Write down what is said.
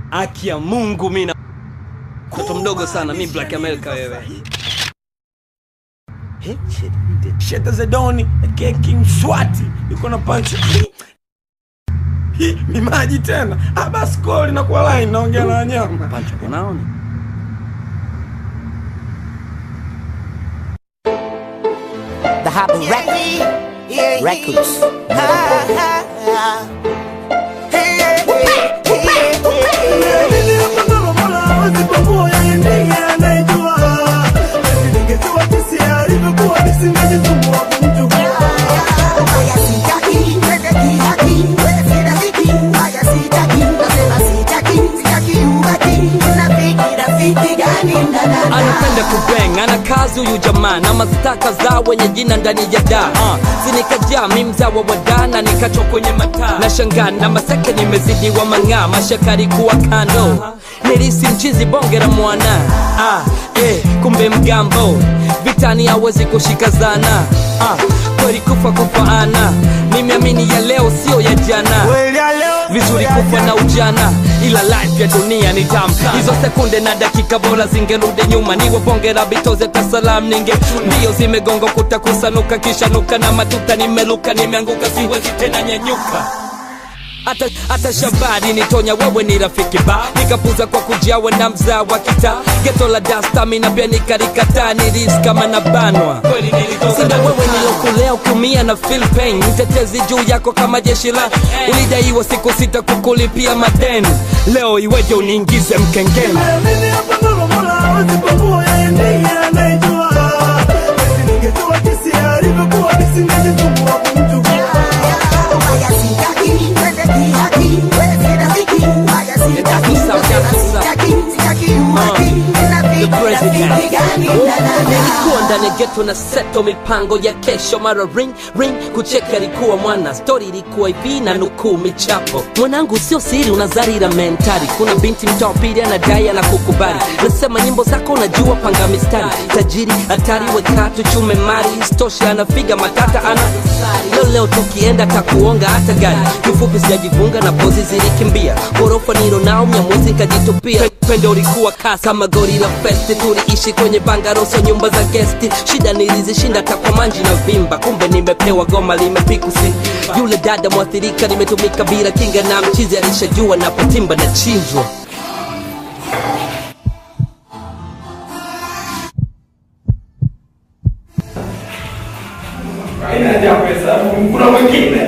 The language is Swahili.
Haki ya Mungu mimi na mtoto mdogo sana mi Black America wewe. Sheta Zedoni aka King Swati yuko na punch. Hii ni maji tena. Ah, basi koli na kwa line naongea na wanyama. Pancho unaona? The Happy Record. Records. anapenda kubeng ana kazi huyu jamaa na mastaka za wenye jina ndani ya da uh, sinikajaa mi mzawa wa da na nikachwa kwenye mataa na shangaa na maseke nimezidiwa mang'aa mashakari kuwa kando nilisi mchizi bonge la mwana ah, eh, kumbe mgambo vitani hawezi kushika zana ah, kweli kufa kufaana nimeamini ya leo sio ya jana vizuri kufa na ujana ila life ya dunia ni tamu hizo sekunde na dakika bora zingerudi nyuma niwe bonge la bitoze tasalam ninge mbio zimegonga kuta kusanuka kisha nuka na matuta nimeluka nimeanguka siwezi tena nyanyuka hata hata shabari nitonya wewe ni rafiki ba nikapuza kwa kujawa na mzaa wa kita geto la dastamina pia nikarikataa niris kama na banwa sina wewe nilokulea ukiumia na feel pain mtetezi juu yako kama jeshi la ulidaiwa siku sita kukulipia madeni leo iweje uniingize mkengeni nilikuwa ndani ya geto na seto mipango ya kesho mara ring ring kucheka ilikuwa mwana stori ilikuwa hivi na nukuu michapo mwanangu sio siri unazarira mentari kuna binti mtaa wa pili anadai ana kukubali nasema nyimbo zako unajua panga mistari tajiri hatari wekatu chume mari stoshi anafiga matata ana leo leo tukienda takuonga hata gari kifupi sijajifunga na pozi zilikimbia ghorofa nilo nao mnyamwezi nkajitupia pendo ulikuwa kasi kama gori la festi tuliishi kwenye bangaroso nyumba za gesti shida nilizishinda takwa manji na vimba kumbe nimepewa goma limepikusi yule dada mwathirika nimetumika bila kinga na mchizi alishajua napotimba na chinjwa Haina haja ya pesa. Kuna mwingine.